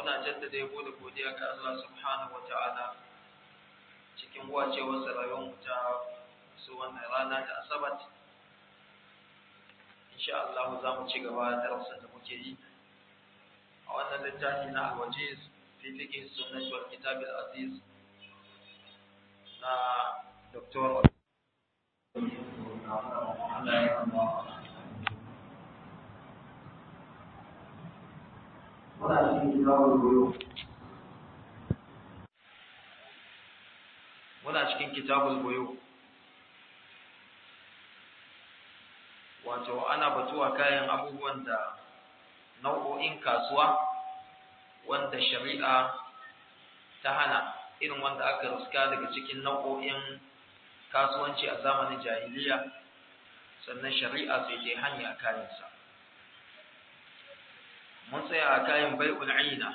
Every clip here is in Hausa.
muna jaddada yabo da godiya ga Allah subhanahu wata'ala cikin wacewar rayuwar mu ta su wannan rana ta asabat insha Allah za mu ci gaba da darasin da muke yi a wannan littafi na al-wajiz fi fiqh sunnah wal kitab al-aziz na Dr. Allah ya muna cikin kitabul buyu muna cikin kitabul buyu wato ana batuwa kayan abubuwan da nau'o'in kasuwa wanda shari'a ta hana irin wanda aka riska daga cikin nau'o'in kasuwanci a zamanin jahiliya sannan shari'a sai ta hanya kayansa mun tsaya a kayan bai'ul aina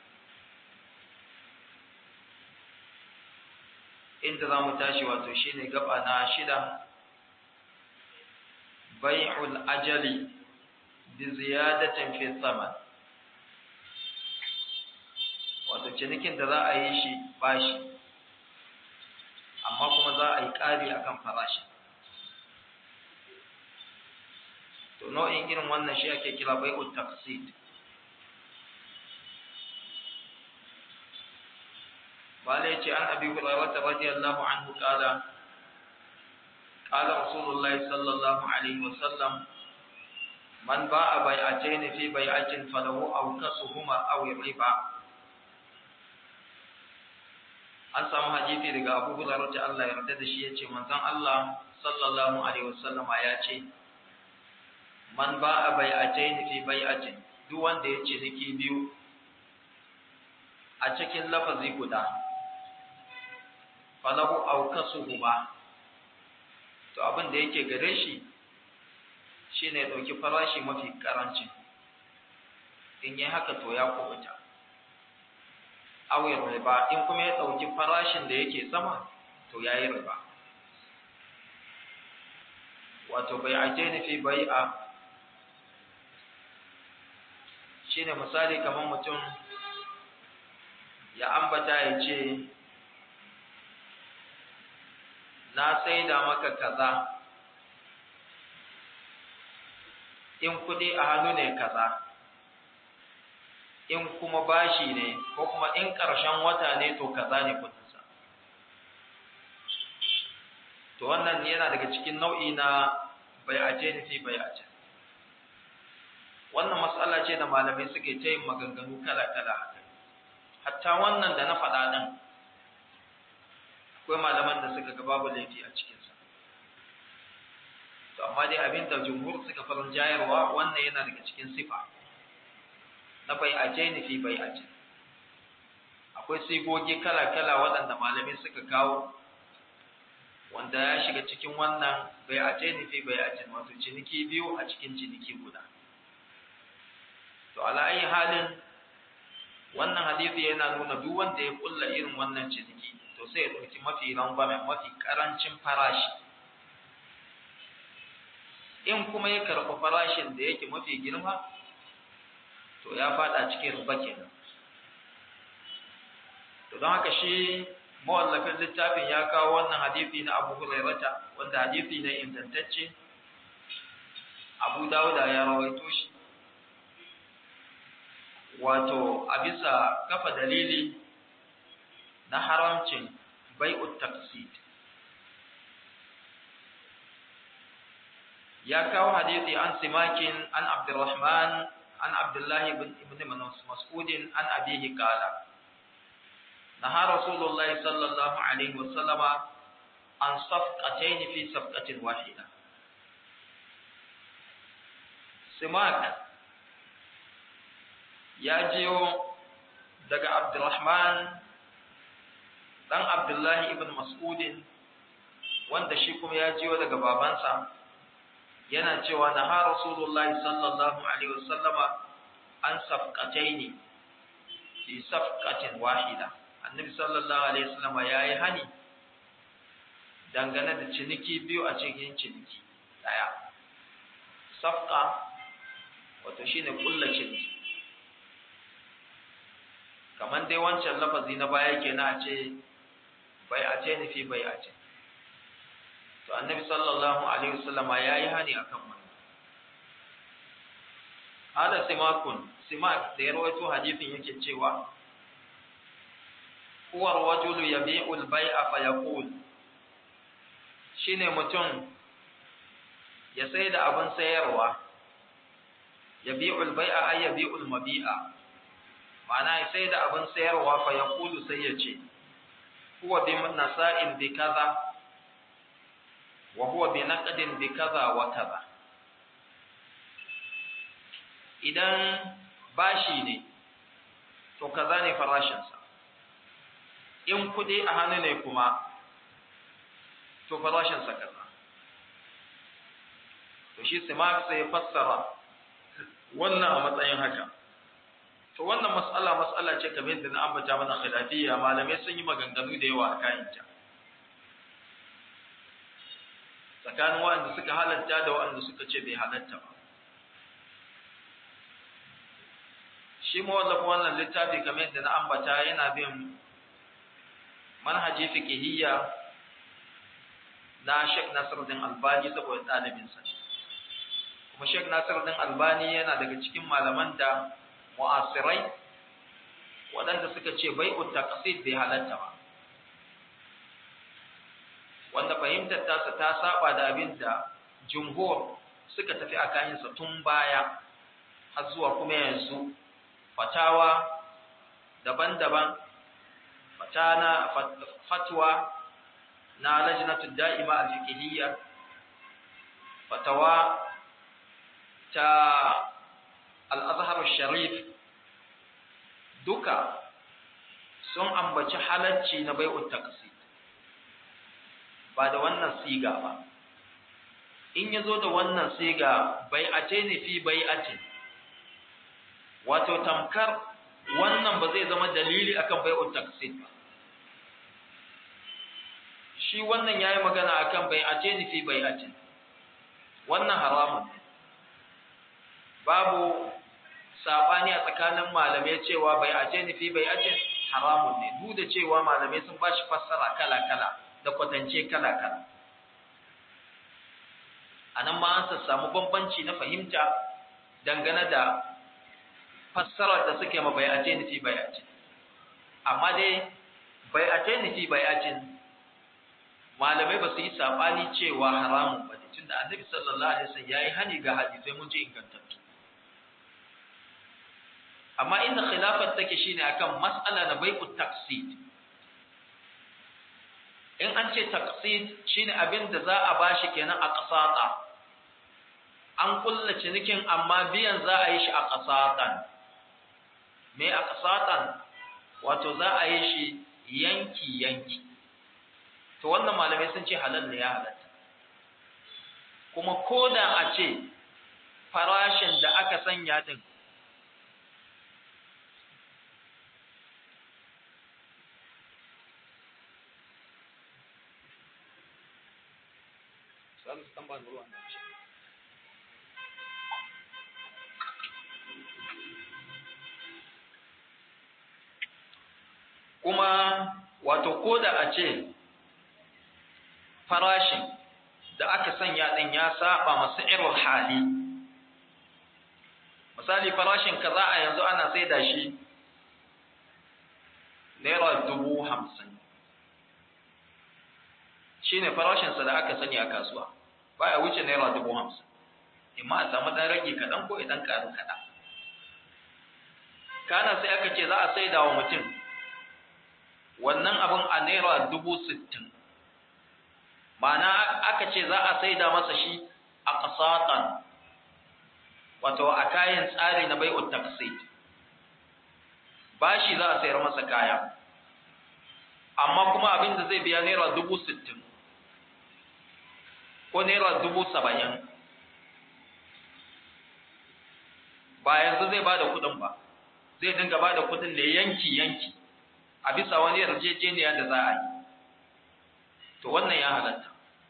inda za mu tashi wato shine gaba na shida bai'ul ajali bi ziyadatin fi thaman wato cinikin da za a yi shi bashi amma kuma za a yi ƙari akan farashi to nau'in irin wannan shi ake kira bai'ul taqsid قال يجي عن أبي هريرة رضي الله عنه قال قال رسول الله صلى الله عليه وسلم من باع بيعتين في بيعة فله أوكسهما أو الربا an samu hadisi daga Abu Hurairah ta Allah ya yarda da shi yace manzon Allah sallallahu alaihi wasallam ya ce man ba'a bai'atayn fi bai'atin duk wanda ya ce niki biyu a cikin lafazi guda falahu aukasuhuma to abin da yake gare shi shine ya dauki farashi mafi karanci in yi haka to ya kubuta awai riba in kuma ya dauki farashin da yake sama to yayi riba wato bai'atayn fi bai'a shine misali kamar mutum ya ambata ya ce na saida maka kaza in kudi a hannu ne kaza in kuma bashi ne ko kuma in ƙarshen wata ne to kaza ne kudinsa to wannan yana daga cikin nau'i na bai'ace ne fi bai'ace wannan matsala ce da malamai suke ta yin maganganu kala-kala hatta wannan da na faɗa ɗin akwai malaman da suka ga babu laifi a cikinsa to amma dai abin da jumhur suka farin jayarwa wannan yana daga cikin sifa na bai aje ni fi bai aje akwai sigogi kala-kala waɗanda malamai suka kawo wanda ya shiga cikin wannan bai aje ni fi bai aje wato ciniki biyu a cikin ciniki guda to ala ayi halin wannan hadisi yana nuna duk wanda ya kulla irin wannan ciniki to sai ya ɗauki mafi rangwame mafi ƙarancin farashi in kuma ya karɓi farashin da yake mafi girma to ya faɗa cikin riba kenan to don haka shi mawallafin littafin ya kawo wannan hadisi na Abu Hurairata wanda hadisi ne ingantacce Abu Dawuda ya rawaito shi wato a bisa kafa dalili na haramcin bai'ut taqsid ya kawo hadisi an simakin an abdurrahman an abdullahi ibn ibn mas'ud an abihi qala naha rasulullah sallallahu alaihi wasallam an safqatayn fi safqatin wahida simak ya jiyo daga abdurrahman dan Abdullahi ibn Mas'udin wanda shi kuma ya jiyo daga babansa yana cewa na ha Rasulullahi sallallahu alaihi wasallama an safqataini fi safqatin wahida annabi sallallahu alaihi wasallama yayi hani dangane da ciniki biyu a cikin ciniki daya safqa wato shine kullu ciniki kamar dai wancan lafazi na baya kenan a ce bai a ce nufi bai a ce to annabi sallallahu alaihi wasallam ya yi hani akan wannan hada simakun simak da ya rawaito hadisin yake cewa huwa rajulu yabi'u al-bai'a fa yaqul shine mutum ya sai da abin sayarwa yabi'u al-bai'a ay yabi'u al-mabi'a ma'ana ya sai da abin sayarwa fa yaqulu sai ya ce huwa bi nasa'in bi kaza wa huwa bi naqdin bi kaza wa kaza idan bashi ne to kaza ne farashinsa in kudi a hannu ne kuma to farashinsa kaza to shi simak sai ya fassara wannan a matsayin haka to wannan mas'ala mas'ala ce kamar yadda na ambata mana khilafiyya malamai sun yi maganganu da yawa a kayanta tsakanin waɗanda suka halatta da waɗanda suka ce bai halatta ba shi mawallafa wannan littafi kamar yadda na ambata yana bin manhaji fiqhiyya na Sheikh Nasiruddin Albani saboda ɗalibinsa kuma Sheikh Nasiruddin Albani yana daga cikin malaman da mu'asirai waɗanda suka ce bai'ut taqsid bai halatta ba wanda fahimtar tasa ta saba da abin da jumhur suka tafi a kayansa tun baya har zuwa kuma yanzu fatawa daban-daban fatana fatwa na lajnatu da'ima al-fiqhiyya fatawa ta al-azhar sharif duka sun ambaci halacci na bai'ut taqsid ba da wannan siga ba in yazo da wannan siga bai'ate ne fi bai'atin wato tamkar wannan ba zai zama dalili akan bai'ut taqsid ba shi wannan yayi magana akan bai'ate ni fi bai'atin wannan haramun ne babu sabani a tsakanin malamai cewa bai'ate ni fi bai'atin haramun ne duk da cewa malamai sun bashi fassara kala-kala da kwatance kala-kala anan ma an samu bambanci na fahimta dangane da fassarar da suke ma bai'ace ni fi bai'atin amma dai bai'ace ni fi bai'atin malamai ba su yi sabani cewa haramun ba ne tunda annabi sallallahu alaihi wasallam yayi hani ga hadisai mun ji ingantattu amma inda khilafat take shine akan mas'ala na bai'ut taqsid in an ce taqsid shine abin da za a bashi kenan a qasata an kulla cinikin amma biyan za a yi shi a qasatan me a qasatan wato za a yi shi yanki yanki to wannan malamai sun ce halal ne ya halatta kuma ko da a ce farashin da aka sanya din kuma wato ko da a ce farashin da aka sanya ɗin ya saba masu irin hali misali farashin kaza a yanzu ana sai da shi naira dubu hamsin shi ne farashinsa da aka sani a kasuwa baya wuce naira dubu hamsin imma a samu ɗan rage kaɗan ko idan ƙaru kaɗan kana sai aka ce za a sai da wa mutum wannan abin a naira dubu sittin ma'ana aka ce za a saida masa shi a ƙasatan wato a kayan tsari na bai'ut taqsid bashi za a sayar masa kaya amma kuma abin da zai biya naira dubu sittin ko naira dubu saba'in ba yanzu zai ba da kuɗin ba zai dinga ba da kuɗin da yanki-yanki a bisa wani yarjejeniya da za a yi to wannan ya halatta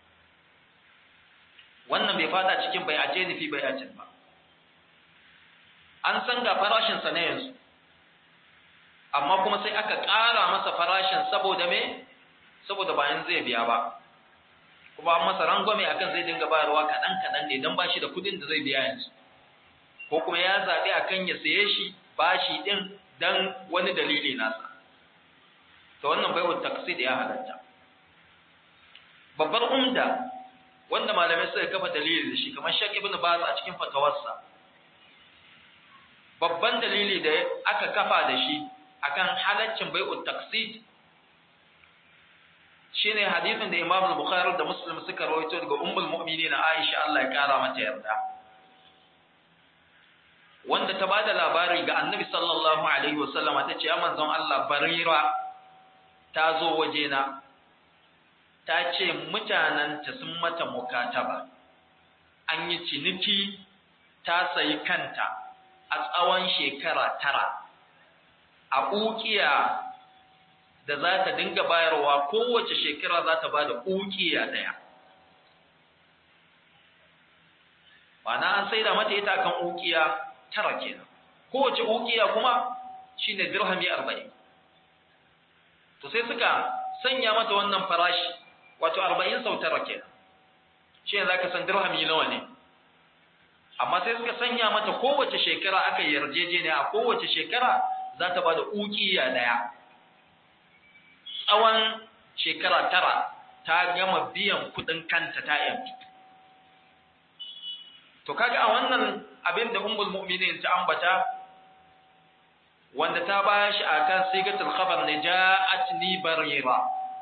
wannan bai fada cikin bai ace nufi bai ace ba an san ga farashinsa na yanzu amma kuma sai aka ƙara masa farashin saboda me saboda bayan zai biya ba kuma an masa rangwame akan zai dinga bayarwa kaɗan kaɗan ne don ba shi da kuɗin da zai biya yanzu ko kuma ya zaɓi akan ya saye shi bashi ɗin don wani dalili nasa ta wannan baiwa taksid ya halatta babbar umda wanda malamai suka kafa dalili da shi kamar Sheikh Ibn Baz a cikin fatawarsa babban dalili da aka kafa da shi akan halaccin bai'ut taksid shine hadisin da Imam Bukhari da Muslim suka rawaito daga Ummul Mu'minin Aisha Allah ya kara mata yarda wanda ta bada labari ga Annabi sallallahu alaihi wasallama tace ya manzon Allah barira ta zo wajena ta ce mutanenta sun mata mukataba an yi ciniki ta sayi kanta a tsawon shekara tara a ukiya da za ta dinga bayarwa kowace shekara za ta ba da ukiya ɗaya ma'ana an saida mata ita kan ukiya tara kenan kowace ukiya kuma shine dirhami arba'in to sai suka sanya mata wannan farashi wato arba'in sau tara kenan shi ne za ka san dirhami nawa ne amma sai suka sanya mata kowace shekara aka yarjejeniya a kowace shekara za ta ba da ukiya ɗaya tsawon shekara tara ta gama biyan kuɗin kanta ta yanki to kaga a wannan abin da ummul mu'minin ta ambata wanda ta ba shi akan sigatul khabar ne ja'atni barira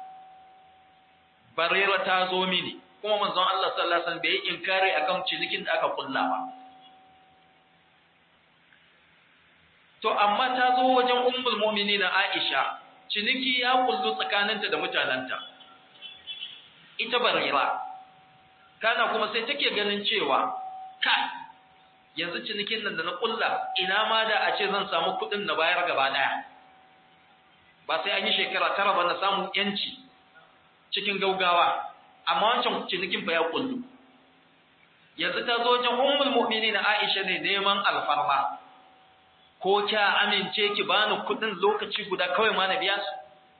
barira ta zo mini kuma manzon Allah sallallahu alaihi wasallam bai inkari akan cinikin da aka kulla ba to amma ta zo wajen ummul mu'minin Aisha ciniki ya kullu tsakaninta da mutananta ita barira kana kuma sai take ganin cewa kai yanzu cinikin nan da na kulla ina ma da a ce zan samu kuɗin na bayar gaba daya ba sai an yi shekara tara ba na samu yanci cikin gaugawa amma wancan cinikin fa ya kullu yanzu ta zo wajen ummul mu'minin Aisha ne neman alfarma ko kya amince ki bani kudin lokaci guda kawai ma na biya su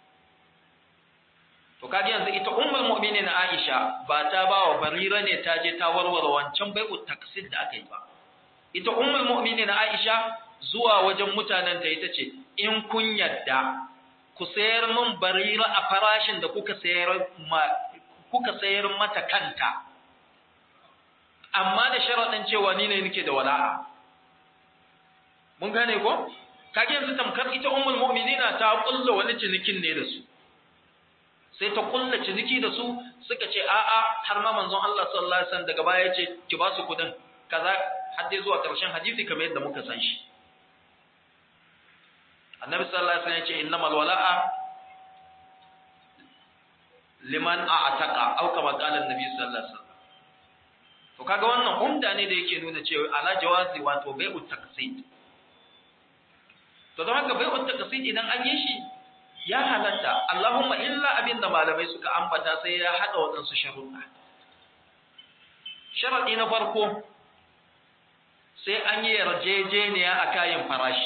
to kaga yanzu ita ummul mu'minin Aisha ba ta ba wa barira ne ta je ta warware wancan bai'u taksid da aka yi ba ita ummul mu'minin Aisha zuwa wajen mutanen ta ita ce in kun yadda ku sayar min barira a farashin da kuka sayar ma kuka sayar mata kanta amma da sharaɗin cewa ni ne nake da wala'a mun gane ko kage yanzu tamkar ita ummul mu'minina ta kulla wani cinikin ne da su sai ta kulla ciniki da su suka ce a'a har ma manzon Allah sallallahu alaihi wasallam daga baya yace ki ba su kudin kaza har dai zuwa karshen hadisi kamar yadda muka san shi annabi sallallahu alaihi wasallam yace innamal wala'a liman a'taqa aw kama qala annabi sallallahu alaihi wasallam to kaga wannan umda ne da yake nuna cewa ala jawazi wato bai'u taqsid to don haka bai'u taqsid idan an yi shi ya halatta Allahumma illa abinda malamai suka ambata sai ya hada wadansu sharuɗa sharadi na farko sai an yi yarjejeniya a kayan farashi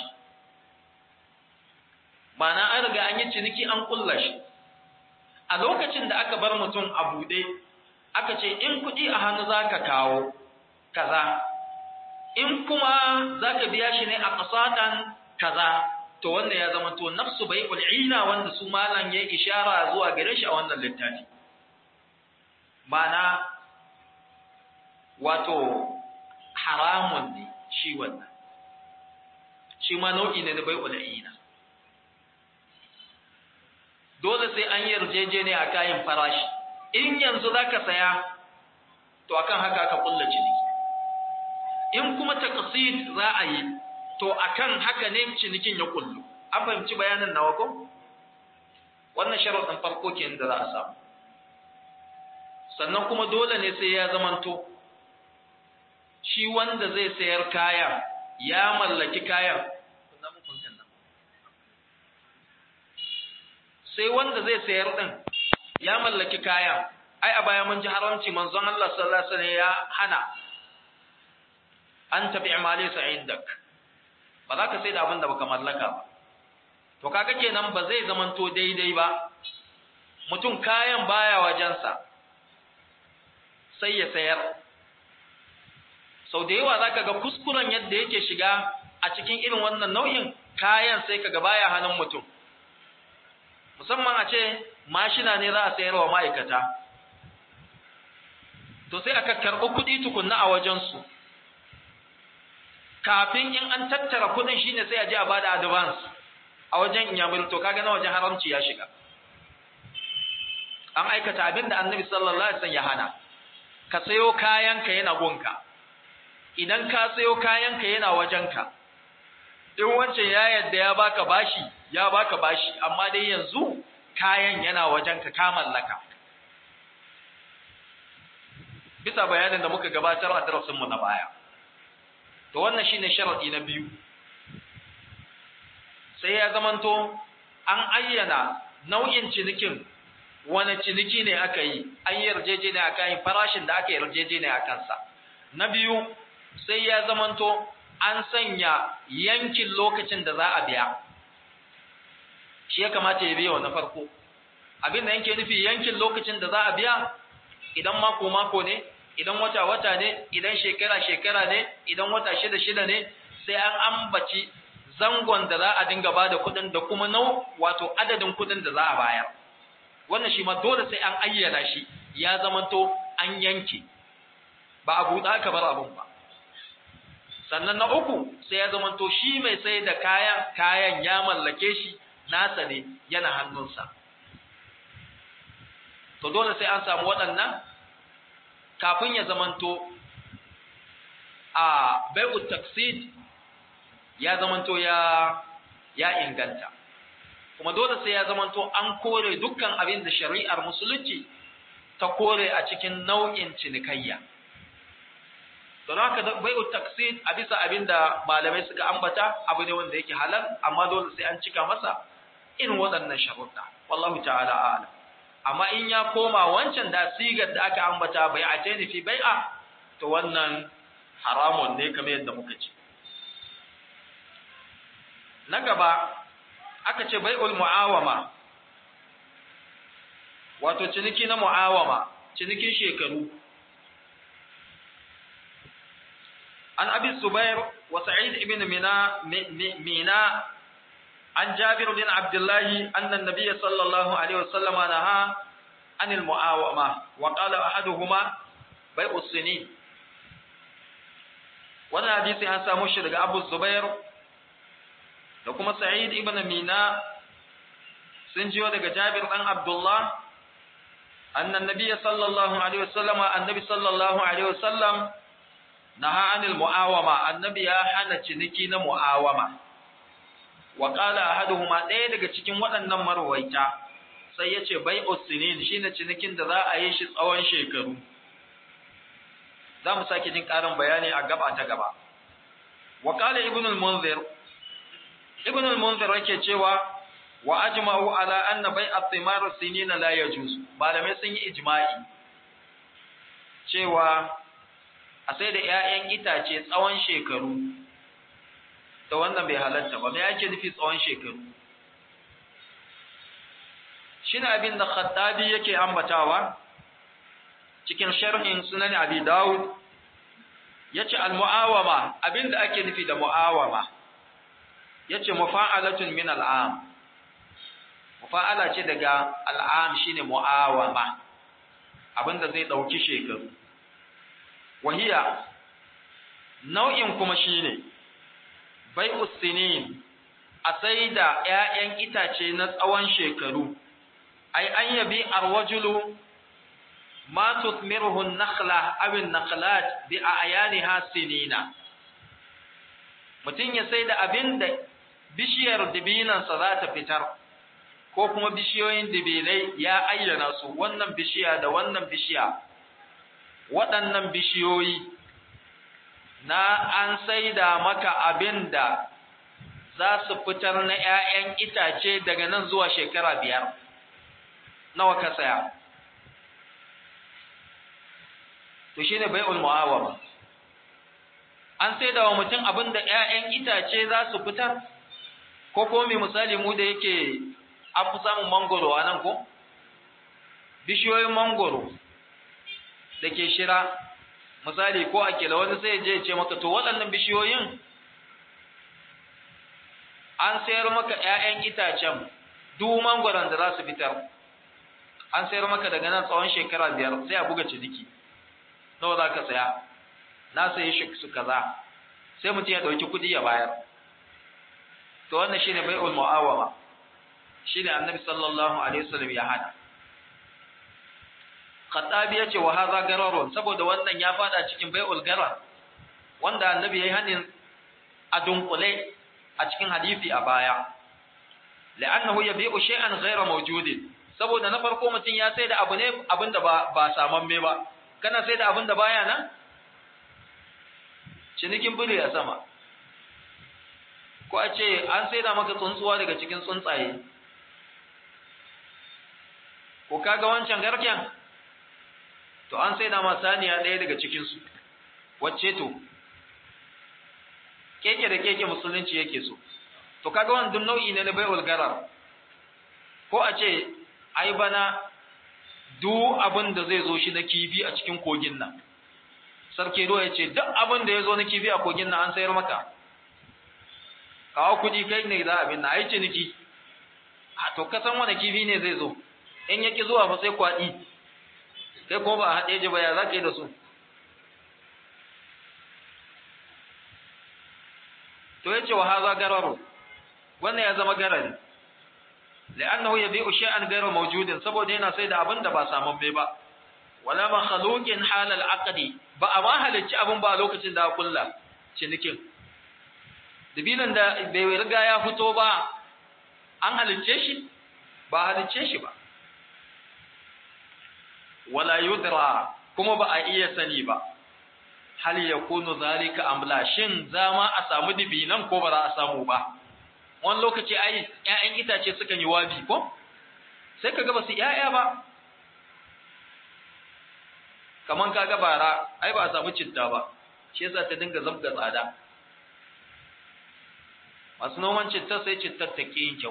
ma'ana an riga an yi ciniki an kulla shi a lokacin da aka bar mutum a buɗe aka ce in kuɗi a hannu za ka kawo kaza in kuma za ka biya shi ne a ƙasatan kaza to wanda ya zama to nafsu bai ul'ina wanda su malam ya ishara zuwa gare shi a wannan littafi ma'ana wato haramun ne shi wannan shi ma nau'i ne na bai ul'ina dole sai an yarjejeniya a kayan farashi in yanzu za ka saya to akan haka aka kulla ciniki in kuma taqsid za a yi to akan haka ne cinikin ya kullu an fahimci bayanin nawa ko wannan sharuɗin farko kenan da za a samu sannan kuma dole ne sai ya zamanto shi wanda zai sayar kaya ya mallaki kayan sai wanda zai sayar din ya mallaki kaya ai a baya mun ji haramci manzon Allah sallallahu alaihi wasallam ya hana an tabi amali sa indak ba za ka sai da abin da baka mallaka ba to kaga kenan ba zai zamanto daidai ba mutum kayan baya wajensa sai ya sayar sau da yawa za ka ga kuskuren yadda yake shiga a cikin irin wannan nau'in kayan sai ka ga baya hannun mutum musamman a ce mashina ne za a sayar wa ma'aikata to sai aka karɓi kuɗi tukunna a wajensu kafin in an tattara kuɗin shine sai a je a bada advance a wajen inyamuri to kaga na wajen haramci ya shiga an aikata abin da annabi sallallahu alaihi wasallam ya hana ka sayo kayanka yana gunka idan ka sayo kayanka yana wajenka in wancan ya yadda ya baka bashi ya baka bashi amma dai yanzu kayan yana wajenka ka mallaka bisa bayanin da muka gabatar a darasinmu na baya to wannan shine sharadi na biyu sai ya zamanto an ayyana nau'in cinikin wani ciniki ne aka yi an yi yarjejeniya a kan farashin da aka yarjejeniya a kansa na biyu sai ya zamanto an sanya yankin lokacin da za a biya shi ya kamata ya biya na farko abin da yanke nufi yankin lokacin da za a biya idan mako mako ne idan wata wata ne idan shekara shekara ne idan wata shida shida ne sai an ambaci zangon da za a dinga ba da kuɗin da kuma nau wato adadin kuɗin da za a bayar wannan shi ma dole sai an ayyana shi ya zamanto an yanke ba a buɗa ka bar abun ba sannan na uku sai ya zamanto shi mai sai da kayan kayan ya mallake shi nasa ne yana hannunsa to dole sai an samu waɗannan kafin ya zamanto a bai'u taksid ya zamanto ya ya inganta kuma dole sai ya zamanto an kore dukkan abin da shari'ar musulunci ta kore a cikin nau'in cinikayya don haka bai'u taksid a bisa abin da malamai suka ambata abu ne wanda yake halal amma dole sai an cika masa irin waɗannan sharuɗa wallahu ta'ala a'lam amma in ya koma wancan da sigar da aka ambata bai a ce fi bai'a to wannan haramun ne kamar yadda muka ce na gaba aka ce bai'ul mu'awama wato ciniki na mu'awama cinikin shekaru an abi subair wa sa'id ibn mina mina an jabir bin abdullahi anna nabiyya sallallahu alaihi wasallama naha anil mu'awama wa qala ahaduhuma bai'us sinin wannan hadisi an samu shi daga abu zubair da kuma Sa'id ibn Mina sun jiyo daga Jabir dan Abdullah annan nabiyyi sallallahu alaihi wasallam annabi sallallahu alaihi wasallam naha anil muawama annabi ya hana ciniki na muawama wa qala ahaduhuma ɗaya daga cikin waɗannan marwaita sai yace bai'us sinin shine cinikin da za a yi shi tsawon shekaru za mu sake jin ƙarin bayani a gaba ta gaba wa qala ibn al-munzir ibn al-munzir yake cewa wa ajma'u ala anna bai'at thimar sinina la yajuz malamai sun yi ijma'i cewa a sai da ƴaƴan itace tsawon shekaru to wannan bai halatta ba me yake nufi tsawon shekaru shine abin da khattabi yake ambatawa cikin sharhin sunan abi daud yace al-mu'awama abinda ake nufi da mu'awama yace mufa'alatun min al'am mufa'ala ce daga al'am shine mu'awama abinda zai dauki shekaru wahiya nau'in kuma shine bai'us sinin a sai da ƴaƴan itace na tsawon shekaru ai an yabi arwajulu ma tuthmiruhu an-nakhla aw an-nakhlat bi a'yaniha sinina mutum ya sai da abin da bishiyar dibinansa za ta fitar ko kuma bishiyoyin dibinai ya ayyana su wannan bishiya da wannan bishiya waɗannan bishiyoyi na an sai da maka abin da za su fitar na ‘ya'yan itace daga nan zuwa shekara biyar nawa ka saya to shi ne bai'ul mu'awama an sai da wa mutum abin da ‘ya'yan itace za su fitar, ko ko mai misali mu da yake an fi samun mangoro a nan ko bishiyoyin mangoro da ke shira misali ko a kila wani sai je ce maka to waɗannan bishiyoyin an sayar maka ‘ya'yan itacen duk mangoron da za su fitar an sayar maka daga nan tsawon shekara biyar sai a buga ciniki nawa za ka saya na sayi shi su kaza sai mutum ya ɗauki kuɗi ya bayar to wannan shine bai'ul mu'awama shine annabi sallallahu alaihi wasallam ya hana Khattabi yace wa hadha gararun saboda wannan ya fada cikin bai'ul garar wanda annabi yayi hanin a dunkule a cikin hadisi a baya la'annahu yabi'u shay'an ghayra mawjudin saboda na farko mutum ya sai da abu ne abinda ba ba samamme ba kana sai da abinda baya nan cinikin bule a sama ko a ce an sai da maka tsuntsuwa daga cikin tsuntsaye ko kaga wancan garken to an sai da ma saniya ɗaya daga cikinsu wacce to keke da keke musulunci yake so to kaga wannan nau'i ne na bai'ul garar ko a ce ai bana duk abin da zai zo shi na kifi a cikin kogin nan sarki ruwa ya ce duk abin da ya zo na kifi a kogin nan an sayar maka kawo kuɗi kai ne za a bin na ai ciniki a to kasan wani kifi ne zai zo in yaki zuwa fa sai kwaɗi kai kuma ba a haɗe ji ba ya za ka yi da su to ya ce wa haza gararu wannan ya zama garari la'annahu yabi'u shay'an ghayra mawjudin saboda yana sai da abin da ba samun bai ba wala makhluqin halal aqdi ba a ma halicci abin ba lokacin da kulla cinikin dabilan da bai riga ya fito ba an halicce shi ba halicce shi ba wala yudra kuma ba a iya sani ba hal yakunu zalika amla shin zama a samu dibinan ko ba za a samu ba wani lokaci ai ƴaƴan itace sukan yi wabi ko sai kaga ba su ƴaƴa ba kaman kaga bara ai ba a samu citta ba shi yasa ta dinga zabga tsada masu noman citta sai cittar ta ƙi yin kyau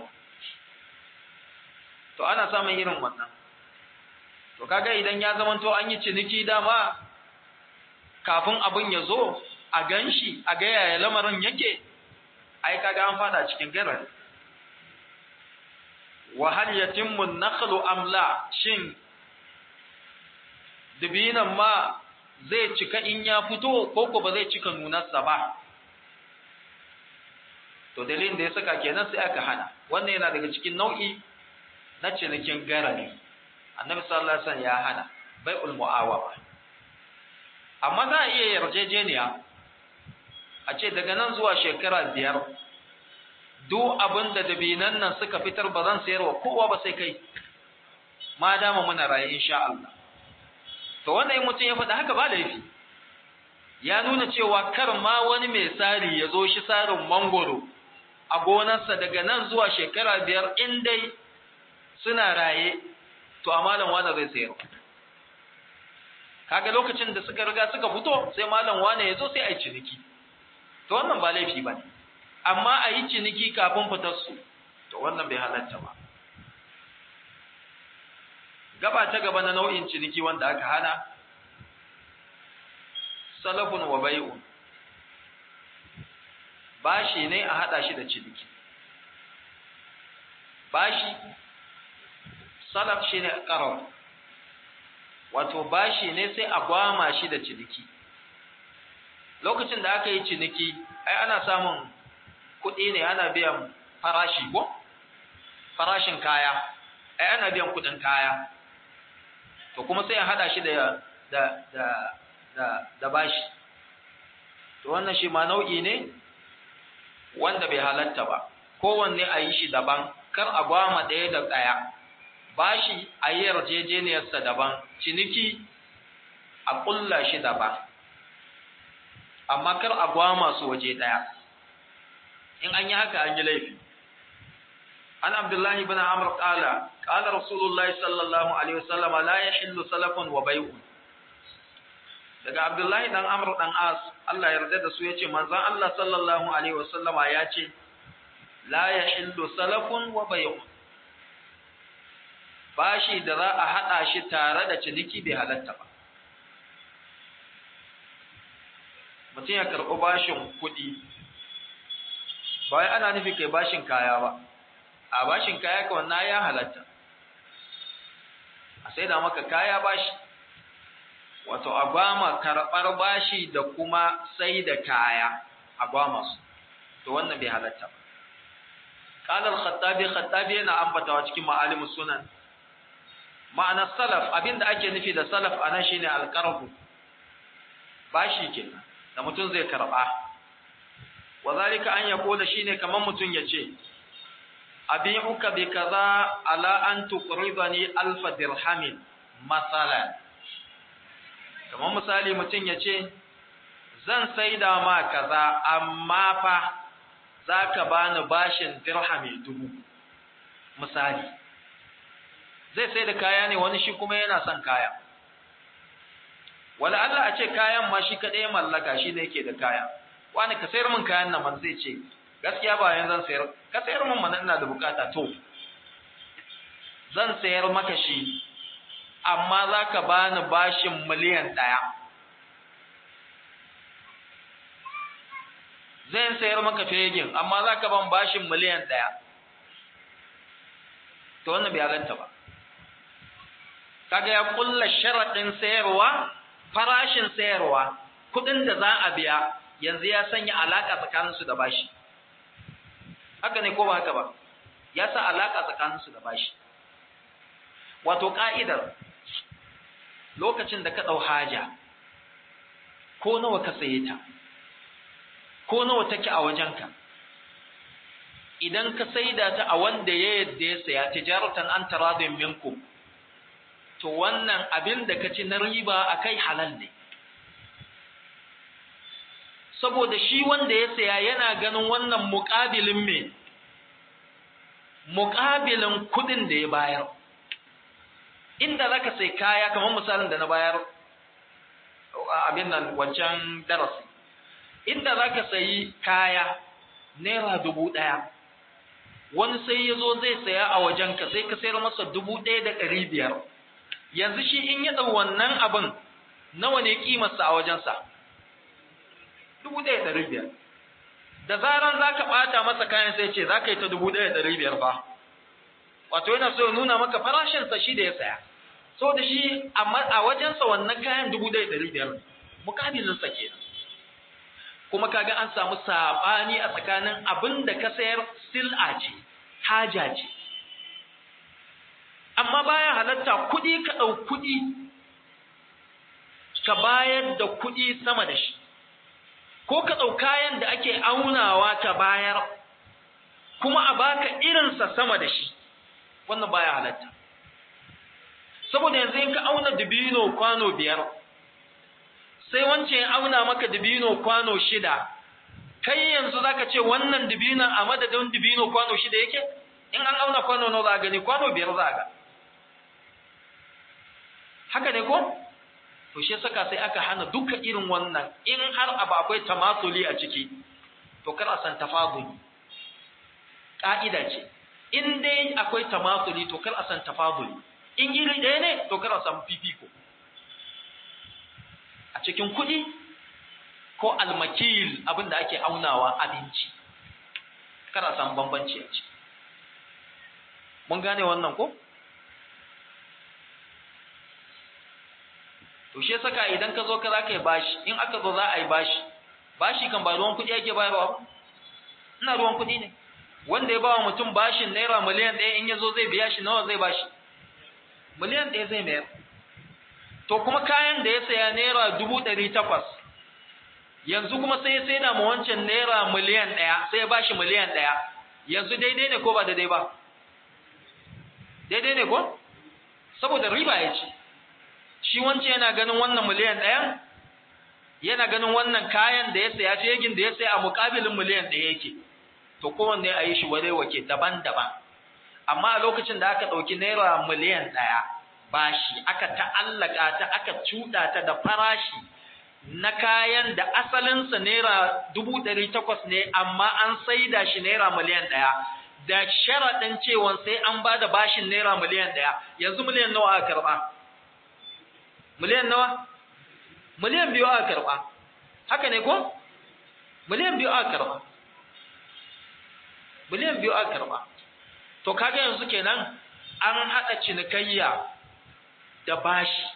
to ana samun irin wannan to kaga idan ya zamanto an yi ciniki dama kafin abin ya zo a ganshi a ga yaya lamarin yake ai kaga an fada cikin garar wa hal yatimmu an-nakhlu am la shin dibinan ma zai cika in ya fito ko ko ba zai cika nunarsa ba to dalilin da ya saka kenan sai aka hana wannan yana daga cikin nau'i na cinikin garari annabi sallallahu alaihi wasallam ya hana bai'ul mu'awawa amma za a iya yarjejeniya a ce daga nan zuwa shekara biyar duk abin da dabinan nan suka fitar ba zan sayarwa kowa ba sai kai ma dama muna raye insha Allah to wannan mutum ya faɗi haka ba laifi ya nuna cewa kar ma wani mai tsari ya zo shi tsarin mangoro a gonarsa daga nan zuwa shekara biyar in dai suna raye to a malam wane zai sayar kaga lokacin da suka riga suka fito sai malam wane ya zo sai a yi ciniki to wannan ba laifi ba ne amma a yi ciniki kafin fitar su to wannan bai halatta ba gaba ta gaba na nau'in ciniki wanda aka hana salafun wa bai'un bashi ne a hada shi da ciniki bashi salaf shine qarab wato bashi ne sai a gwama shi da ciniki lokacin da aka yi ciniki ai ana samun kuɗi ne ana biyan farashi ko farashin kaya ai ana biyan kuɗin kaya to kuma sai a hada shi da da da da, da bashi to wannan shi ma nau'i ne wanda bai halatta ba kowanne a yi shi daban kar a gwama ɗaya da ɗaya bashi a yi yarjejeniyarsa daban ciniki a ƙulla shi daban amma kar a gwama su waje ɗaya in an yi haka an yi laifi an abdullahi bin amr qala qala rasulullahi sallallahu alaihi wasallam la yahillu salafun wa bai'un daga abdullahi dan amr dan as Allah ya yarda da su yace manzon Allah sallallahu alaihi wasallama ya ce la yahillu salafun wa bay'un bashi da za a hada shi tare da ciniki bai halatta ba mutum ya karɓi bashin kuɗi ba wai ana nufi kai bashin kaya ba a bashin kaya ka wannan ya halatta a sai da maka kaya bashi wato a gwama karɓar bashi da kuma sai da kaya a gwama su to wannan bai halatta ba qala al-khattabi khattabi yana ambatawa cikin ma'alimus sunan ma'ana salaf abinda ake nufi da salaf anan shine al-qarbu bashi kenan da mutum zai karba wa zalika an yaqula shine kaman mutum yace abi'uka bi kaza ala an tuqridani alf dirhamin masalan kaman misali mutum yace zan saida ma kaza amma fa zaka bani bashin dirhami dubu misali zai sai da kaya ne wani shi kuma yana son kaya wala Allah a ce kayan ma shi kaɗai mallaka shi ne yake da kaya wani ka sayar min kayan nan man zai ce gaskiya ba yanzu zan sayar ka sayar min mana ina da bukata to zan sayar maka shi amma za ka bani bashin miliyan ɗaya zan sayar maka fegin amma za ka ban bashin miliyan ɗaya to wannan bai halatta ba kaga ya kulla sharaɗin sayarwa farashin sayarwa kuɗin da za a biya yanzu ya sanya alaƙa tsakaninsu da bashi haka ne ko ba haka ba ya sa alaƙa tsakaninsu da bashi wato ƙa'idar lokacin da ka ɗau haja ko nawa ka saye ta ko nawa take a wajenka idan ka saida ta a wanda ya yadda ya saya tijaratan an taradin minkum to wannan abin da ka ci na riba a kai halal ne saboda shi wanda ya saya yana ganin wannan muƙabilin me muƙabilin kuɗin da ya bayar inda za ka sai kaya kamar misalin da na bayar abin nan wancan darasi inda za ka sayi kaya naira dubu ɗaya wani sai ya zo zai saya a wajenka sai ka sayar masa dubu ɗaya da ɗari biyar yanzu shi in ya ɗau wannan abin nawa ne ƙimarsa a wajensa dubu ɗaya ɗari biyar da zaran za ka ɓata masa kayan sai ce za ka yi ta dubu ɗaya ɗari biyar ba wato yana so ya nuna maka farashinsa shi da ya saya so da shi a wajensa wannan kayan dubu ɗaya ɗari biyar mukabilinsa kenan kuma kaga an samu saɓani a tsakanin abin da ka sayar sil'a ce haja ce amma baya halatta kuɗi ka ɗau kuɗi ka bayar da kuɗi sama da shi ko ka ɗau kayan da ake aunawa ka bayar kuma a baka irinsa sama da shi wannan baya halatta saboda yanzu in ka auna dubino kwano biyar sai wancan ya auna maka dubino kwano shida kai yanzu zaka ce wannan dubinon a madadin dubino kwano shida yake in an auna kwano nawa za a gani kwano biyar za a ga haka ne ko to shi saka sai aka hana duka irin wannan in har abu akwai tamasuli a ciki to kar a san tafaduli ka'ida ce in dai akwai tamasuli to kar a san tafaduli in iri ɗaya ne to kar a samu fifiko a cikin kuɗi ko almakil abin da ake aunawa abinci kar a samu bambanci a ciki mun gane wannan ko to shi saka idan ka zo ka za ka yi bashi in aka zo za a yi bashi bashi kan ba ruwan kuɗi ake bayarwa ba ina ruwan kuɗi ne wanda ya bawa mutum bashin naira miliyan ɗaya in ya zo zai biya shi nawa zai bashi miliyan ɗaya zai mayar to kuma kayan da ya saya naira dubu ɗari takwas yanzu kuma sai ya saida ma wancan naira miliyan ɗaya sai ya bashi miliyan ɗaya yanzu daidai ne ko ba daidai ba daidai ne ko saboda riba ya ci shi wancan yana ganin wannan miliyan ɗayan yana ganin wannan kayan da ya saya fegin da ya saya a muƙabilin miliyan ɗaya yake to kowanne a yi shi wadai wake daban-daban amma a lokacin da aka ɗauki naira miliyan ɗaya bashi aka ta'allaka ta aka cuɗa ta da farashi na kayan da asalinsa naira dubu ɗari takwas ne amma an saida shi naira miliyan ɗaya da sharaɗin cewa sai an ba da bashin naira miliyan ɗaya yanzu miliyan nawa aka karɓa miliyan nawa miliyan biyu aka karɓa haka ne ko miliyan biyu aka karɓa miliyan biyu aka karɓa to kaga yanzu kenan an haɗa cinikayya da bashi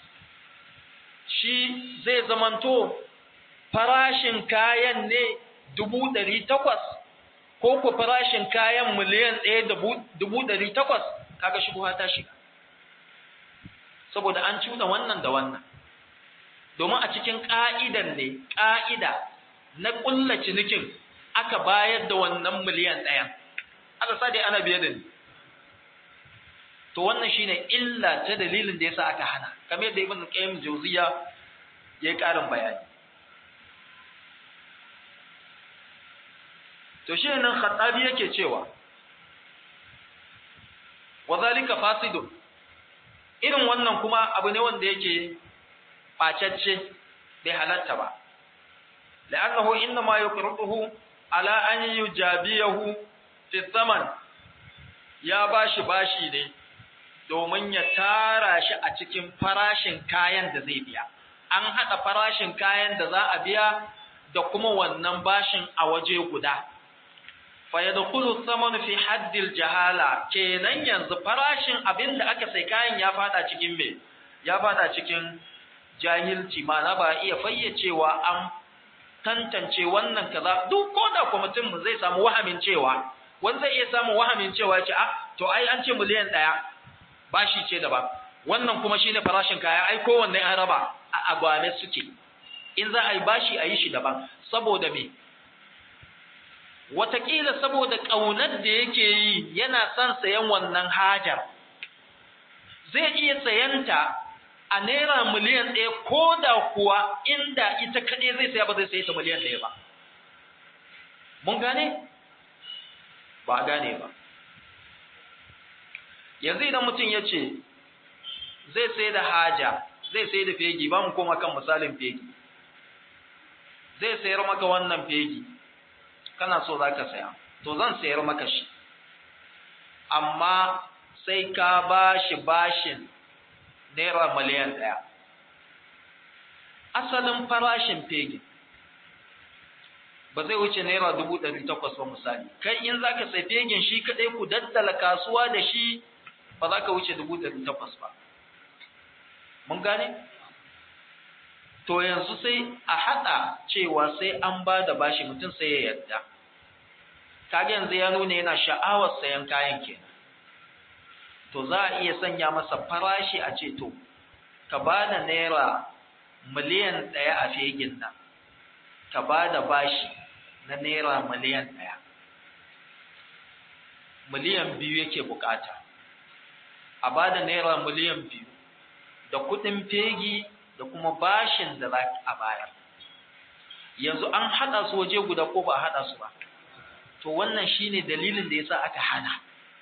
shi zai zamanto farashin kayan ne dubu ɗari takwas ko ku farashin kayan miliyan ɗaya da dubu ɗari takwas kaga shi ta shiga saboda an cuna wannan da wannan domin a cikin ƙa'idan ne ƙa'ida na ƙulla cinikin aka bayar da wannan miliyan ɗayan aka sa dai ana biye da ni to wannan shine illa ta dalilin da yasa aka hana kamar yadda ibn qayyim jawziya yayi karin bayani to shi nan khattabi yake cewa wadhalika fasidun irin wannan kuma abu ne wanda yake bacacce bai halatta ba la'annahu innama yuqriduhu ala an yujabiyahu fi thaman ya bashi bashi ne domin ya tara shi a cikin farashin kayan da zai biya. An haɗa farashin kayan da za a biya da kuma wannan bashin a waje guda. Faya da kudu saman fi haddil jahala kenan yanzu farashin abin da aka sai kayan ya fada cikin me? Ya fada cikin jahilci mana ba iya fayyacewa an tantance wannan kaza duk ko da kwamitin mu zai samu wahamin cewa wanda zai iya samun wahamin cewa ce a to ai an ce miliyan ɗaya bashi ce daban wannan kuma shine farashin kaya ai kowanne an raba a agwane suke in za a yi bashi a yi shi daban saboda me Wataƙila saboda ƙaunar da yake yi yana son sayan wannan hajar zai iya sayanta a naira miliyan ɗaya ko da kuwa inda ita kaɗai zai saya ba zai sayi ta miliyan ɗaya ba mun gane ba a gane ba yanzu idan mutum ya ce zai sai da haja zai sai da fegi ba mu koma kan misalin fegi zai sayar maka wannan fegi kana so za ka saya to zan sayar maka shi amma sai ka ba shi bashin naira miliyan ɗaya asalin farashin fegi ba zai wuce naira dubu ɗari takwas ba misali kai in za ka sai fegin shi kaɗai ku daddala kasuwa da shi ba za ka wuce dubu ɗari takwas ba. Mun gane? To yanzu sai a haɗa cewa sai an ba da bashi mutum sai ya yarda. Kage yanzu ya nuna yana sha'awar sayan kayan kenan. To za a iya sanya masa farashi a ce to, ka ba da naira miliyan ɗaya a fegin nan, ka ba da bashi na naira miliyan ɗaya. Miliyan biyu yake bukata. a ba da naira miliyan biyu da kuɗin fegi da kuma bashin da za a bayar yanzu an haɗa su waje guda ko ba a haɗa su ba to wannan shine dalilin da yasa aka hana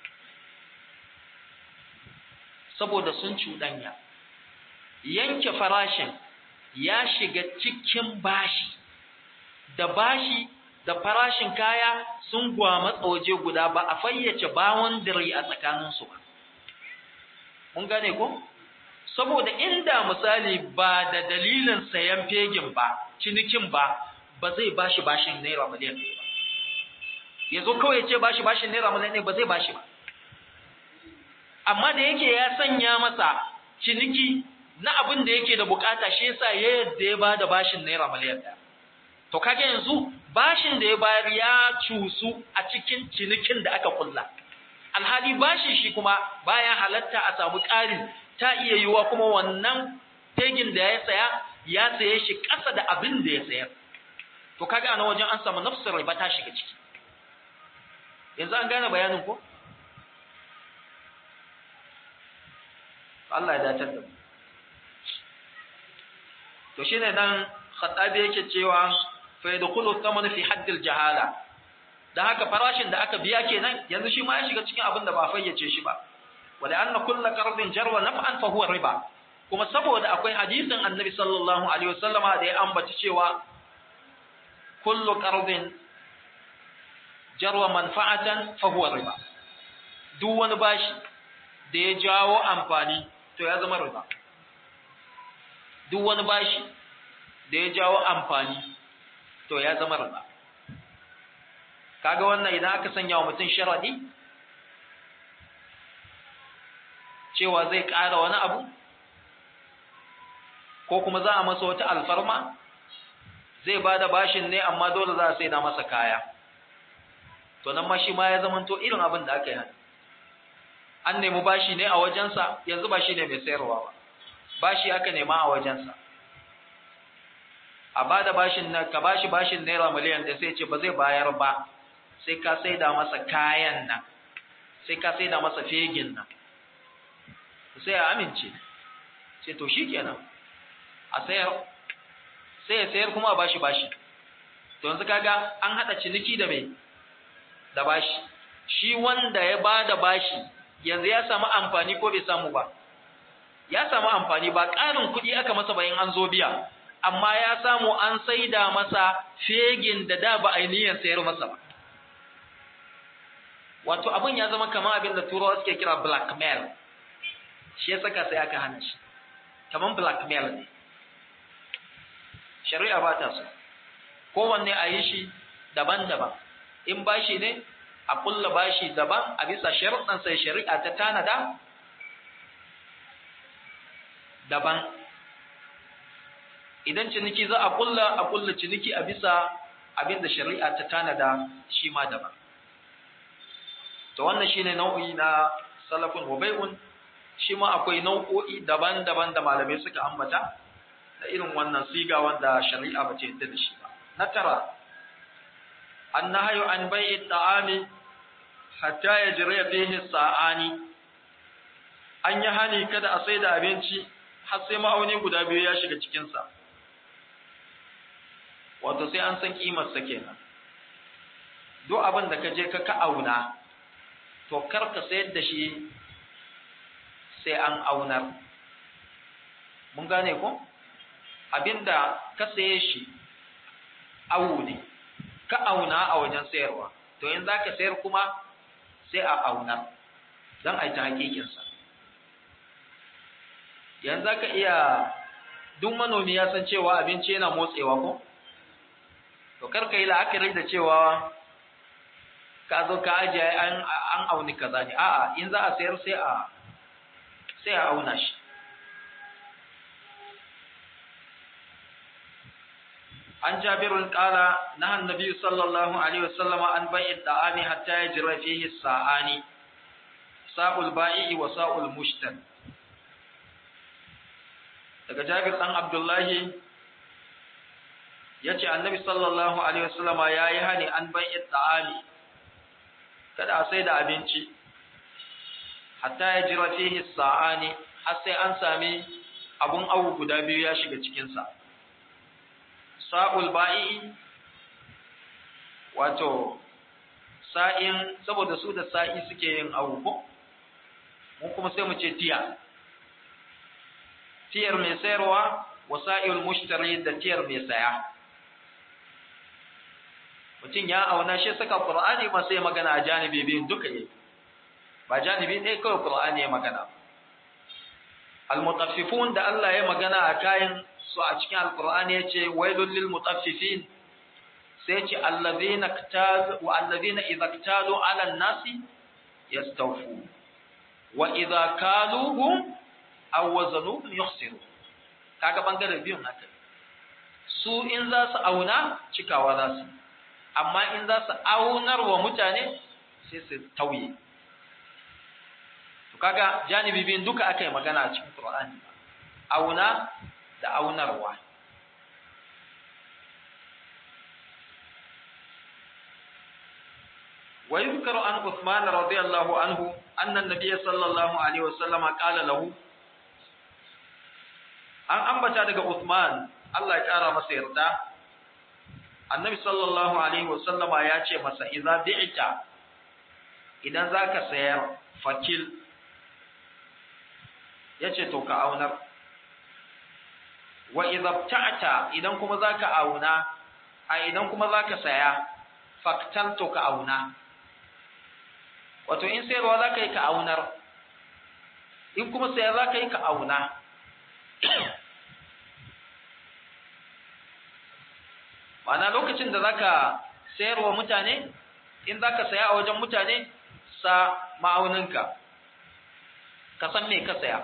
saboda sun cuɗanya yanke farashin ya shiga cikin bashi da bashi da farashin kaya sun gwamatsa waje guda ba a fayyace bawon dare a tsakaninsu ba mun gane ko saboda inda misali ba da dalilin sayan fegin ba cinikin ba ba zai bashi bashin naira miliyan ɗaya ba ya zo kawai ya ce bashi bashin naira miliyan ɗaya ba zai bashi ba amma da yake ya sanya masa ciniki na abin da yake da bukata shi yasa ya yadda ya ba da bashin naira miliyan ɗaya to kage yanzu bashin da ya bayar ya cusu a cikin cinikin da aka kulla alhali bashin shi kuma bayan halatta a samu ƙari ta iya yiwuwa kuma wannan fegin da ya saya ya saye shi ƙasa da abin da ya sayar to kaga ana wajen an samu nafsar riba ta shiga ciki yanzu an gane bayanin ko Allah ya datar da mu to shine dan khatabi yake cewa fa yadkhulu thaman fi hadd jahala dan haka farashin da aka biya kenan yanzu shi ma ya shiga cikin abin da ba fayyace shi ba wala anna kullu qardin jarwa naf'an fa huwa riba kuma saboda akwai hadisin annabi sallallahu alaihi wasallama da ya ambaci cewa kullu qardin jarwa manfa'atan fa huwa riba duk wani bashi da ya jawo amfani to ya zama riba duk wani bashi da ya jawo amfani to ya zama riba kaga wannan idan aka sanya wa mutum sharadi cewa zai ƙara wani abu ko kuma za a masa wata alfarma zai ba da bashin ne amma dole za a sai da masa kaya to nan ma shi ma ya zamanto irin abin da aka yi an nemi bashi ne a wajensa yanzu ba shi ne mai sayarwa ba bashi aka nema a wajensa a ba da bashin na ka bashi bashin naira miliyan da sai ce ba zai bayar ba sai ka sai da masa kayan nan sai ka sai da masa fegin nan sai ya amince sai to shi kenan a sayar sai ya sayar kuma a bashi bashi to yanzu kaga an hada ciniki da mai da bashi shi wanda ya bada bashi yanzu ya samu amfani ko bai samu ba ya samu amfani ba ƙarin kuɗi aka masa bayan an zo biya amma ya samu an saida masa fegin da da ba ainihin sayar masa ba wato abin ya zama kamar abin da turawa suke kira blackmail shi ya saka sai aka hana shi kamar blackmail ne shari'a ba ta so kowanne a yi shi daban-daban in bashi ne a kulla bashi daban a bisa sharuɗan sai shari'a ta tanada daban idan ciniki za a kulla a kulla ciniki a bisa abin da shari'a ta tanada shi ma daban to wannan shine nau'i na salafun wa bai'un shi ma akwai nau'o'i daban-daban da malamai suka ambata da irin wannan siga wanda shari'a ba ce yadda da shi ba na tara annahayu an bai'i ta'ami hatta yajriya fihi sa'ani an yi hani kada a sai da abinci har sai ma'auni guda biyu ya shiga cikin sa wato sai an san kimar sa kenan duk abin da ka je ka ka auna to kar ka sayar da shi sai an aunar mun gane ko abinda ka saye shi awu ne ka auna a wajen sayarwa to in za ka sayar kuma sai a aunar don a yi ta hakikinsa yanzu za ka iya duk manomi ya san cewa abinci yana motsewa ko to kar ka yi la'akari da cewa ka zo ka ajiye an auni kaza ne a'a in za a sayar sai a sai a auna shi an jabirun kala na annabi sallallahu alaihi wasallama an bai'i da'ami hatta yajra fihi sa'ani sa'ul ba'i wa sa'ul mushtar daga jabir dan abdullahi yace annabi sallallahu alaihi wasallama yayi hani an bai'i da'ami kada a sai da abinci hatta ya jira fihi sa'ani har sai an sami abun awu guda biyu ya shiga cikin sa sa'ul ba'i wato sa'in saboda su da sa'i suke yin awu ko mun kuma sai mu ce tiya tiyar mai sayarwa wa sa'il mushtari da tiyar mai saya mutum ya auna shi saka qur'ani ma sai magana a janibi biyun duka yake ba janibi ɗaya kawai Qur'ani ya magana al-mutaffifun da Allah ya magana a kayan su a cikin al-Qur'ani yace wailul lil mutaffifin sai yace allazina ktalu wa allazina idza ktalu 'ala an-nasi yastawfu wa idza kaluhum aw wazanuhum yukhsiru kaga bangaren biyun haka su in za su auna cikawa za su amma in za su aunar wa mutane sai su tauye kaga janibi biyun duka aka yi magana a cikin Qur'ani auna da aunarwa wa yuzkaru an Uthman radiyallahu anhu anna an-nabiy sallallahu alaihi wasallam qala lahu an ambata daga Uthman Allah ya kara masa yarda annabi sallallahu alaihi wasallama ya ce masa idza bi'ta idan zaka sayar fakil ya ce to ka aunar wa idabta'ta idan kuma zaka auna a idan kuma zaka saya faktalto ka auna wato in sayarwa zaka yi ka aunar in kuma saya zaka yi ka auna ma'ana lokacin da zaka sayarwa mutane in zaka saya a wajen mutane sa ma'auninka ka san me ka saya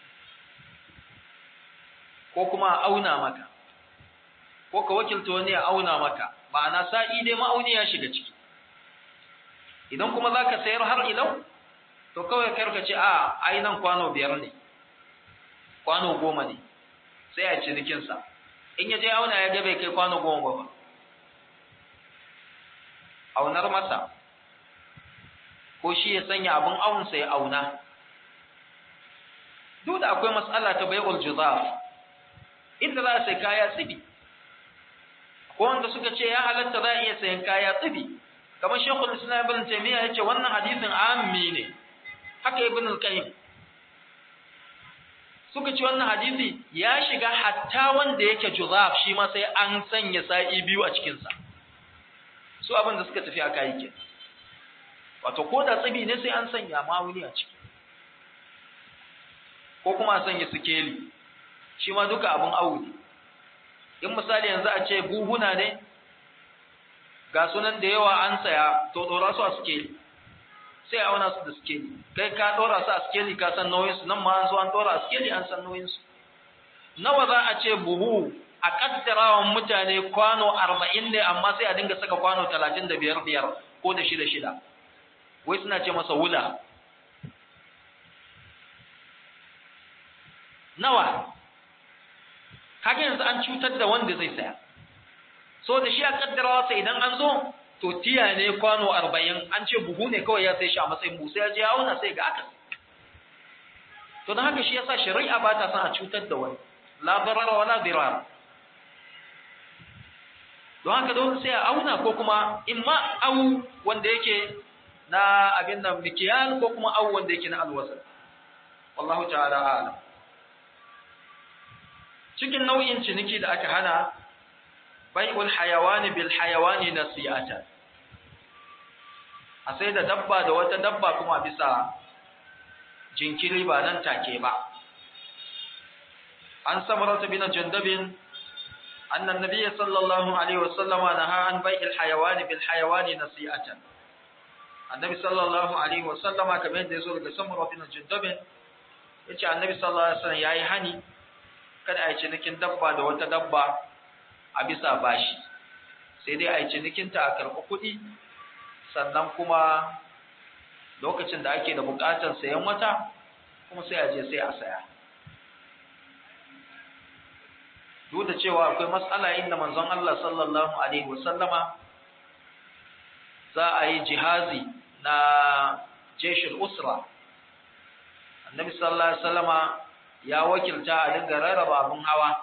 ko kuma auna maka ko ka wakilta wani ya auna maka ma'ana sa'i dai ma'auni ya shiga ciki idan kuma za ka sayar har ilau to kawai karka ce a ai nan kwano biyar ne kwano goma ne sai a cinikinsa in ya je auna ya ga bai kai kwano goma ba aunar masa ko shi ya sanya abin aunsa ya auna duk da akwai matsala ta bai'ul juzaf inda za a sai kaya tsibi ko wanda suka ce ya halatta za a iya sayan kaya tsibi kamar shekul islam ibn taymiya yace wannan hadisin ammi ne haka ibn al-qayyim suka ce wannan hadisi ya shiga hatta wanda yake juzaf shi ma sai an sanya sa'i biyu a cikin sa su abin da suka tafi aka yi ke wato ko da tsibi ne sai an sanya mawuni a ciki ko kuma a sanya sikeli shi ma duka abin awu ne in misali yanzu a ce buhuna ne ga sunan da yawa an saya to dora su a sikeli sai auna su da sikeli kai ka dora su a sikeli ka san nauyin su nan ma an zo an dora a sikeli an san nauyin su nawa za a ce buhu a kaddarawan mutane kwano arba'in ne amma sai a dinga saka kwano talatin da biyar biyar ko da shida shida wai suna ce masa wula nawa kaga yanzu an cutar da wanda zai saya so da shi a kaddarawa sai idan an zo to tiya ne kwano arba'in an ce buhu ne kawai ya sai shi a matsayin buhu sai ya je auna sai ga aka to don haka shi yasa shari'a ba ta son a cutar da wani la darara wala dirar don haka don sai a auna ko kuma in ma au wanda yake na abin nan mikiyal ko kuma au wanda yake na alwasa wallahu ta'ala a'lam cikin nau'in ciniki da aka hana bai'ul hayawani bil hayawani nasiyata a sai da dabba da wata dabba kuma bisa jinkiri ba nan take ba an samarata bin jandabin anna nabiy sallallahu alaihi wasallam naha an bai'il hayawani bil hayawani nasiyatan annabi sallallahu alaihi wasallama kamar yadda yazo daga samarata bin jandabin yace annabi sallallahu alaihi wasallam yayi hani kada a yi cinikin dabba da wata dabba a bisa bashi sai dai a yi cinikinta a karɓi kuɗi sannan kuma lokacin da ake da buƙatar sayan wata kuma sai a je sai a saya duk da cewa akwai matsala inda manzon Allah sallallahu alaihi wasallama za a yi jihazi na jeshul usra annabi sallallahu alaihi wasallama ya wakilta a dinga rarraba abin hawa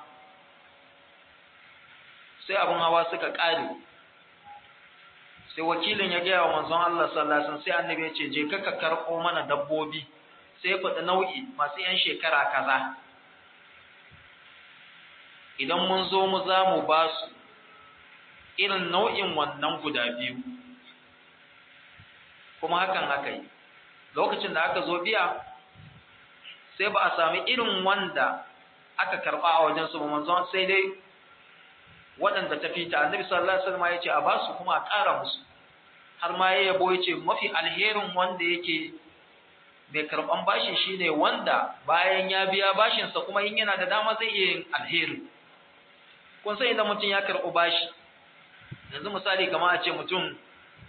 sai abin hawa suka ƙare sai wakilin ya gaya wa manzon Allah sallallahu alaihi wasallam sai annabi ya ce je ka ka karɓo mana dabbobi sai ya faɗi nau'i masu yan shekara kaza idan mun zo mu za mu ba su irin nau'in wannan guda biyu kuma hakan haka yi lokacin da aka zo biya sai ba a sami irin wanda aka karɓa a wajen su ba manzon sai dai waɗanda ta fita annabi sallallahu alaihi wasallam ya ce a basu kuma a ƙara musu har ma ya yabo ya ce mafi alherin wanda yake mai karɓan bashin shine wanda bayan ya biya bashinsa kuma in yana da dama zai iya yin alheri kun san idan mutum ya karɓi bashi yanzu misali kamar a ce mutum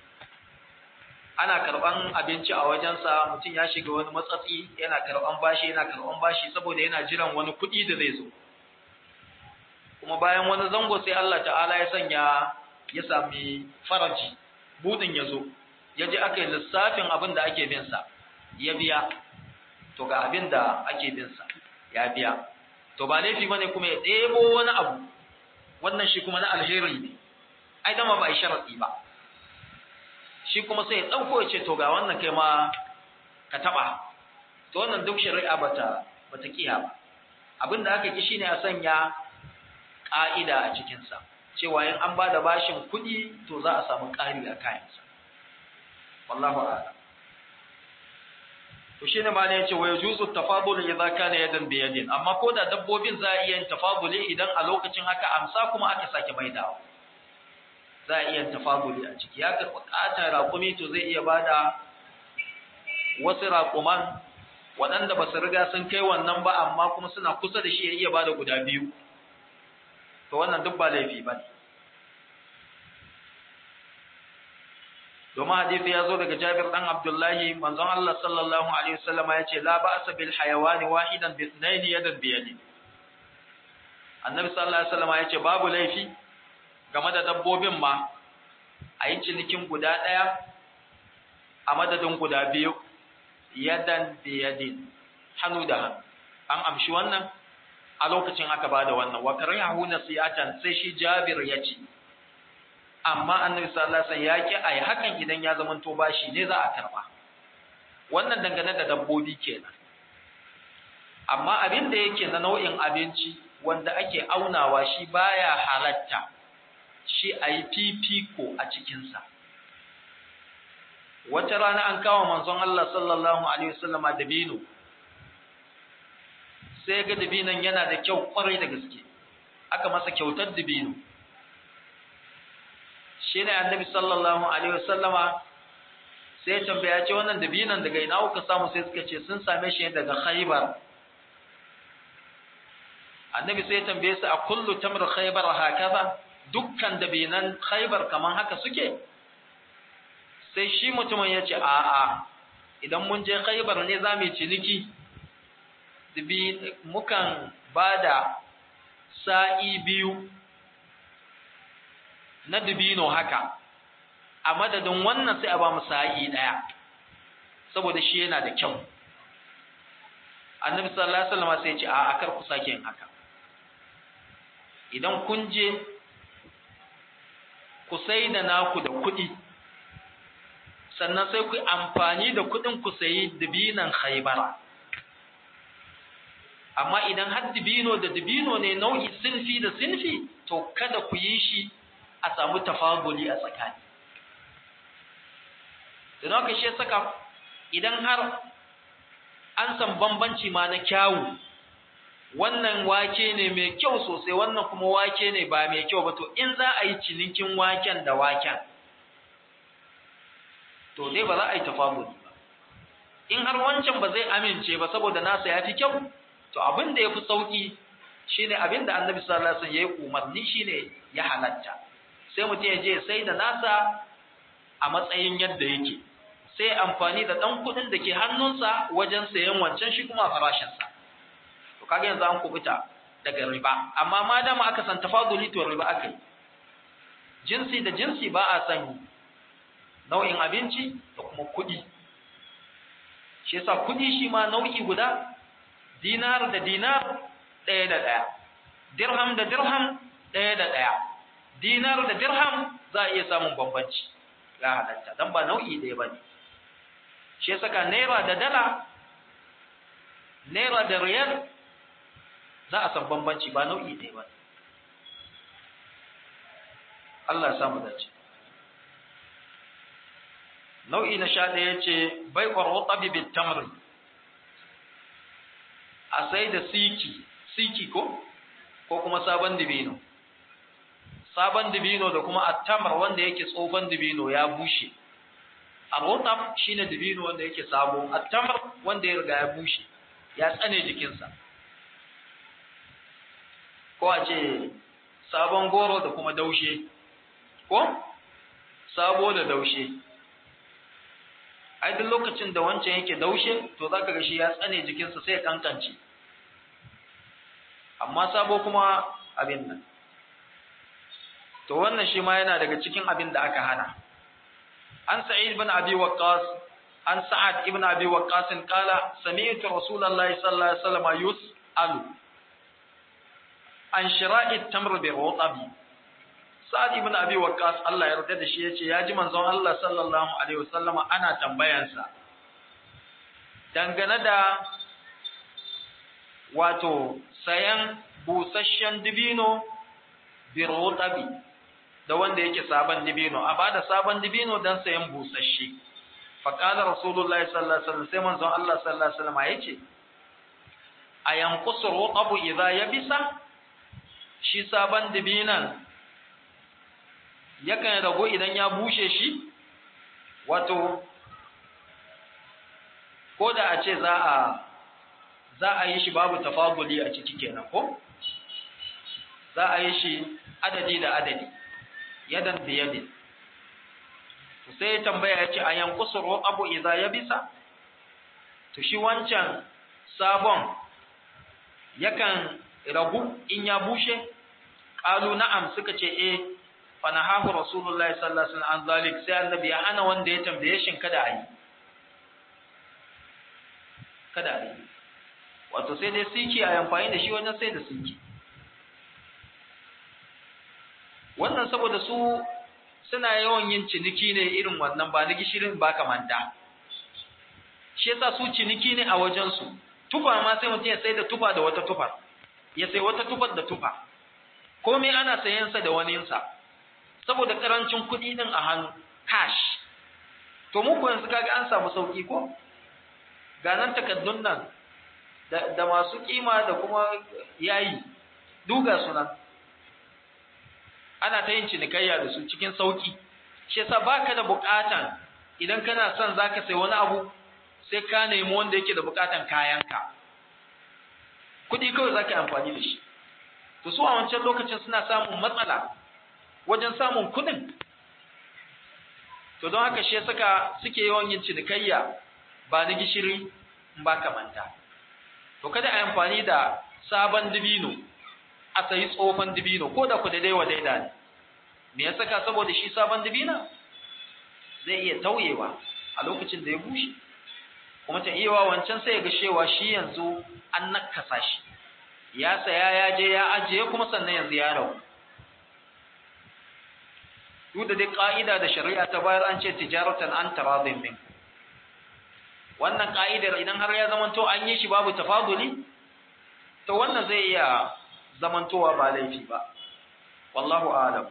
ana karɓan abinci a wajensa mutum ya shiga wani matsatsi yana karɓan bashi yana karɓan bashi saboda yana jiran wani kuɗi da zai zo kuma bayan wani zango sai Allah ta'ala ya sanya ya sami faraji budin ya zo ya ji aka yi lissafin abin da ake binsa ya biya to ga abin da ake binsa ya biya to ba laifi ba ne kuma ya ɗebo wani abu wannan shi kuma na alheri ne ai dama ba a yi sharaɗi ba shi kuma sai ya ɗauko ya ce to ga wannan kai ma ka taɓa to wannan duk shari'a bata bata kiya ba abin da aka ki shine a sanya ƙa'ida a cikinsa cewa in an ba da bashin kuɗi to za a samu ƙari a kayansa wallahu a'lam to shine ma ne yace wa yajuzu tafadul idza kana yadan bi yadin amma ko da dabbobin za a iya yin tafaduli idan a lokacin haka amsa kuma aka sake maidawa za a iya tafaduli a ciki ya karɓi ƙatar raƙumi to zai iya bada wasu raƙuman waɗanda ba su riga sun kai wannan ba amma kuma suna kusa da shi ya iya bada guda biyu to wannan duk ba laifi ba ne domin hadisi ya zo daga Jabir dan Abdullahi manzon Allah sallallahu alaihi wasallam ya ce la ba'sa bil hayawani wahidan bi ithnain yadan bi yadi Annabi sallallahu alaihi wasallam ya ce babu laifi game da dabbobin ma a yi cinikin guda ɗaya a madadin guda biyu yadan bi yadin hannu da hannu an amshi wannan a lokacin aka bada wannan wa karihu nasiyatan sai shi Jabir ya ce amma annabi sallallahu alaihi wasallam ya ki ai hakan idan ya zama to bashi ne za a karba wannan dangane da dabbobi kenan amma abin da yake na nau'in abinci wanda ake aunawa shi baya halatta shi ayi fifiko a cikin sa wata rana an kawo manzon Allah sallallahu alaihi wasallam dabino sai ga dabinon yana da kyau kwarai da gaske aka masa kyautar dabino shi ne annabi sallallahu alaihi wasallama sai ya tambaya ce wannan dabinan daga ina kuka samu sai suka ce sun same shi daga khaybar annabi sai ya tambaye su a kullu tamr khaybar hakaza dukkan dabinan khaybar kaman haka suke sai shi mutumin ya ce a a idan mun je khaybar ne za mu yi ciniki mukan bada sa'i biyu na dubino haka a madadin wannan sai a ba mu sa'i daya saboda shi yana da kyau annabi sallallahu alaihi wasallam sai ya ce a akar ku sake yin haka idan kun je ku sai da naku da kuɗi sannan sai ku amfani da kuɗin ku sayi dubinan khaybara amma idan har dubino da dubino ne nau'i sinfi da sinfi to kada ku yi shi a samu tafaguli a tsakani don haka shi saka idan har an san bambanci ma na kyawu wannan wake ne mai kyau sosai wannan kuma wake ne ba mai kyau ba to in za a yi cinikin waken da waken to dai ba za a yi tafaguli ba in har wancan ba zai amince ba saboda nasa ya fi kyau to abin da ya fi sauki shine abin da annabi sallallahu alaihi wasallam ya yi umarni shine ya halatta sai mutum ya je sai da nasa a matsayin yadda yake sai amfani da ɗan kuɗin da ke hannunsa wajen sayan wancan shi kuma a farashinsa to kaga yanzu an kubuta daga riba amma ma dama aka san tafaduli to riba aka yi jinsi da jinsi ba a san nau'in abinci da kuma kuɗi shi yasa kuɗi shi ma nau'i guda dinar da dinar ɗaya da ɗaya dirham da dirham ɗaya da ɗaya dinar da dirham za a iya samun bambanci ya halatta dan ba nau'i ɗaya ba ne shi ya saka naira da dala naira da riyal za a san bambanci ba nau'i ɗaya ba Allah ya samu dace nau'i na sha ɗaya ce bai ƙwarwa ɗabi bin tamri a sai da siki siki ko ko kuma sabon dibino sabon dibino da kuma attamar wanda yake tsofan dibino ya bushe Ar-rutab shine dibino wanda yake sabo, at-tamr wanda ya riga ya bushe, ya tsane jikinsa. Ko a ce sabon goro da kuma daushe. Ko? Sabo da daushe. Ai duk lokacin da wancan yake daushe, to zaka ga shi ya tsane jikinsa sai ya kankance. Amma sabo kuma abin nan. To wannan shi ma yana daga cikin abin da aka hana. عن سعيد بن أبي وقاص عن سعد بن أبي وقاص قال سمعت رسول الله صلى الله عليه وسلم يسأل عن شراء التمر بالرطب سعد بن أبي وقاص الله يرضى da shi yace ya ji manzon Allah sallallahu alaihi wasallam ana tambayansa dangane da wato sayan busasshen dibino birutabi da wanda yake sabon dibino a bada sabon dibino dan sayan busasshe fa qala rasulullahi sallallahu alaihi wasallam sai manzon Allah sallallahu alaihi wasallam yace ayanqusu rutabu idza yabisa shi sabon dibinan yakan rago idan ya bushe shi wato ko da a ce za a za a yi shi babu tafaduli a ciki kenan ko za a yi shi adadi da adadi yadan da yadin to sai ya tambaya ya ce a yankusu abu idza ya bisa to shi wancan sabon yakan ragu in ya bushe qalu na'am suka ce eh fa nahahu rasulullahi sallallahu alaihi wasallam an zalik sai annabi ya hana wanda ya tambaye shin kada a yi kada a yi wato sai dai siki a amfani da shi wajen sai da siki wannan saboda su suna yawan yin ciniki ne irin wannan ba na gishirin ba kamanta shi yasa su ciniki ne a wajensu tufa ma sai mutum ya sai da tufa da wata tufar ya sai wata tufar da tufa komai ana sayansa da waninsa saboda karancin kuɗi din a hannu cash to mu ko yanzu kaga an samu sauki ko ga nan takaddun nan da masu kima da kuma yayi duga sunan ana ta yin cinikayya da su cikin sauki shi yasa baka da bukatan idan kana son zaka sai wani abu sai ka nemi wanda yake da bukatan kayanka kudi kawai zaka yi amfani da shi to su a wancan lokacin suna samun matsala wajen samun kudin to don haka shi ya saka suke yawan yin cinikayya ba na gishiri ba ka manta to kada a yi amfani da sabon dibino a sayi tsohon dibino ko da ku daidai wa daida ne me ya saka saboda shi sabon dibina zai iya tauyewa a lokacin da ya bushe kuma ta iya wancan sai ya ga cewa shi yanzu an nakasa shi ya saya ya je ya ajiye kuma sannan yanzu ya rabu duk da dai ka'ida da shari'a ta bayar an ce tijaratan an taradin min wannan ka'idar idan har ya zamanto an yi shi babu tafaduli to wannan zai iya zamantowa ba laifi ba wallahu a'lam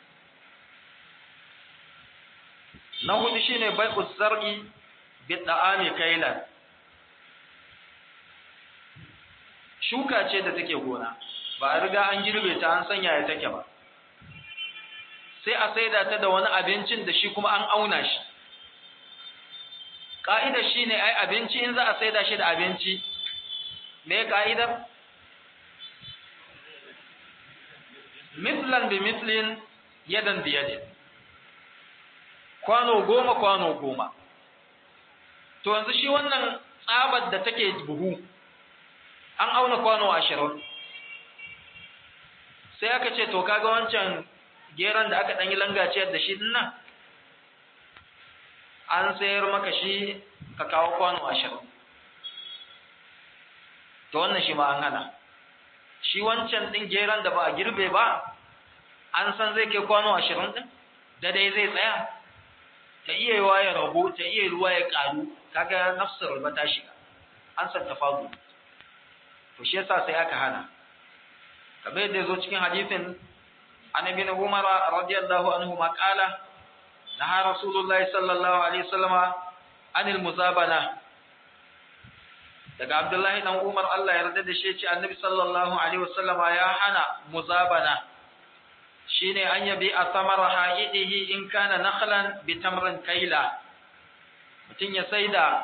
na hudu shine bai'u zar'i bi da'ami kailan shuka ce da take gona ba a riga an girbe ta an sanya ya take ba sai a saida ta da wani abincin da shi kuma an auna shi ka'idar shine ai abinci in za a saida shi da abinci me ka'idar mislan bi mislin yadan bi yadin kwano goma kwano goma to yanzu shi wannan tsabar da take buhu an auna kwano ashirin sai aka ce to kaga wancan geron da aka ɗanyi langaciyar da shi nan an sayar maka shi ka kawo kwano ashirin to wannan shi ma an hana shi wancan ɗin geron da ba a girbe ba an san zai kai kwano ashirin ɗin da dai zai tsaya ta iya yiwa ya rabu ta iya ruwa ya ƙaru kaga nafsar riba ta shiga an san tafagu to shi yasa sai aka hana kamar yadda zo cikin hadisin annabi na Umar radiyallahu anhu ma qala naha rasulullahi sallallahu alaihi wasallam anil muzabana daga Abdullahi dan Umar Allah ya yarda da shi ce annabi sallallahu alaihi wasallama ya hana muzabana shine an yabi a samara ha'idihi in kana nakhlan bi tamrin kaila mutun ya saida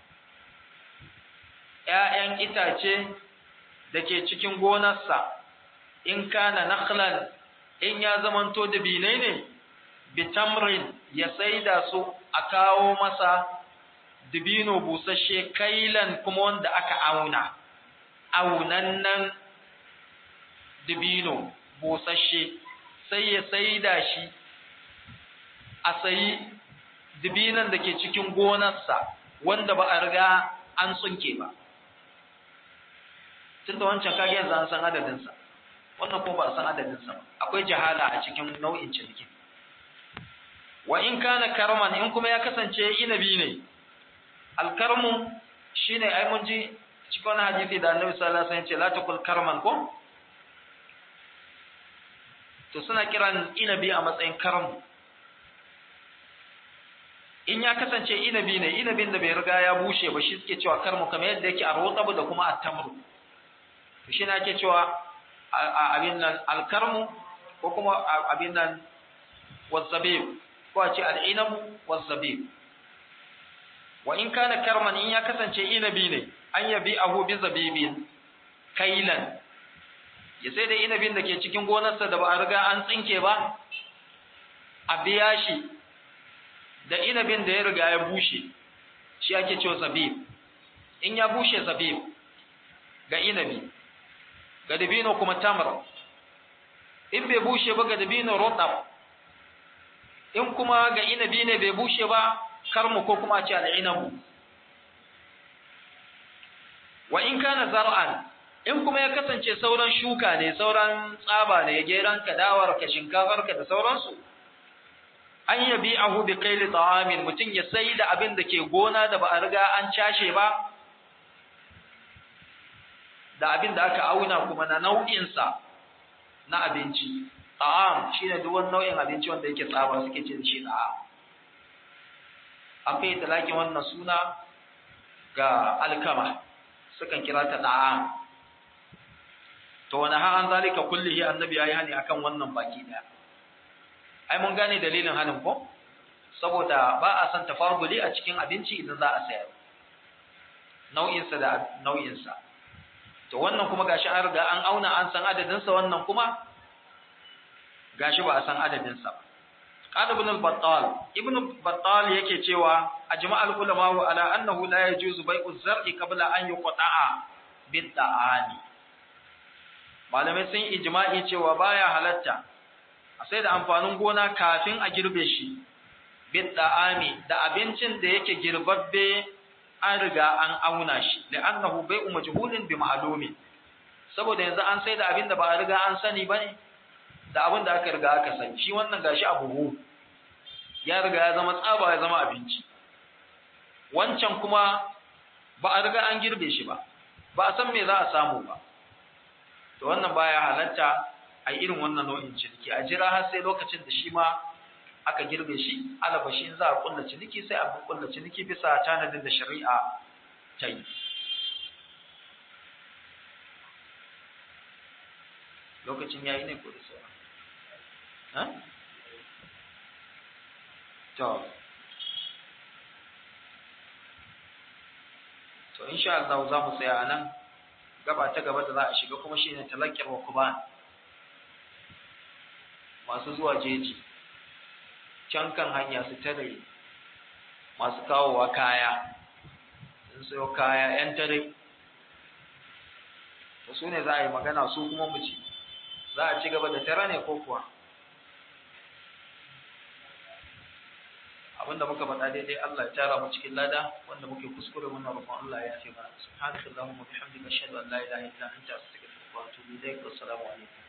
ƴaƴan itace da ke cikin gonarsa in kana nakhlan in ya zamanto da binai ne bi tamrin ya saida su a kawo masa dibino busasshe kailan kuma wanda aka auna aunannan dibino busasshe sai ya saida shi a sayi dibinan da ke cikin gonarsa wanda ba a riga an tsunke ba tun da wancan kage yanzu an san adadinsa wannan ko ba a san adadinsa ba akwai jahala a cikin nau'in ciniki wa in kana karman in kuma ya kasance inabi ne alkarmu shine ai mun ji cikin hadisi da annabi sallallahu alaihi wasallam ya ce la takul karman ko to suna kiran inabi a matsayin karmu in ya kasance inabi ne inabin da bai riga ya bushe ba shi suke cewa karmu kamar yadda yake a rotsabu da kuma attamru to shi na ake cewa abin nan alkarmu ko kuma abin nan wazzabib ko a ce al'inabu wazzabib wa in kana karman in ya kasance inabi ne an yabi ahu bi zabibin kailan ya sai da inabin da ke cikin gonarsa da ba a riga an tsinke ba a biya shi da inabin da ya riga ya bushe shi ake cewa zabib in ya bushe zabib ga inabi ga dabino kuma tamar in bai bushe ba ga dabino rotab in kuma ga inabi ne bai bushe ba karmu ko kuma ce al'inabu wa in kana zar'an in kuma ya kasance sauran shuka ne sauran tsaba ne geran ka dawar ka shinkafar ka da sauransu an yabi ahu bi qaili ta'amin mutun ya sai da abin da ke gona da ba a riga an cashe ba da abin da aka auna kuma na nau'in sa na abinci ta'am shine duk wani nau'in abinci wanda yake tsaba suke ce da shi ta'am an fi talakin wannan suna ga alkama sukan kira ta ta'am to wani ha an zalika kullihi annabi yayi hani akan wannan baki daya ai mun gane dalilin hanin ko saboda ba a san tafaduli a cikin abinci idan za a sayar nau'in sa da nau'in sa to wannan kuma gashi an riga an auna an san adadin sa wannan kuma gashi ba a san adadin sa قال ابن البطال ابن البطال yake cewa ajma'al ulama ala annahu la yajuzu bai'u zar'i qabla an yuqta'a bid da'ani malamai sun ijma'i cewa baya halatta a sai da amfanin gona kafin a girbe shi bid da'ami da abincin da yake girbabbe an riga an auna shi la'annahu bai'u majhulin bi ma'lumi saboda yanzu an sai da abin da ba a riga an sani bane da abin da aka riga aka sani shi wannan gashi a buhu ya riga ya zama tsaba ya zama abinci wancan kuma ba a riga an girbe shi ba ba a san me za a samu ba to wannan baya halatta a irin wannan nau'in ciniki a jira har sai lokacin da shi ma aka girbe shi alaba shi in za a kulla ciniki sai a kulla ciniki bisa tanadin da shari'a ta yi lokacin yayi ne ko da sauran To, to insha Allah za mu tsaya a nan gaba ta gaba da za a shiga kuma shine talakkar wa kuban masu zuwa jeji can kan hanya su tare masu kawowa kaya sun sayo kaya yan tare to su ne za a yi magana su kuma mu ci za a ci gaba da tare ne ko kuwa abinda muka faɗa daidai Allah ya tara mu cikin lada wanda muke kuskure muna roƙon Allah ya ce mana subhanakallahumma bihamdika ashhadu an la ilaha illa anta astaghfiruka wa atubu ilaik wa assalamu alaikum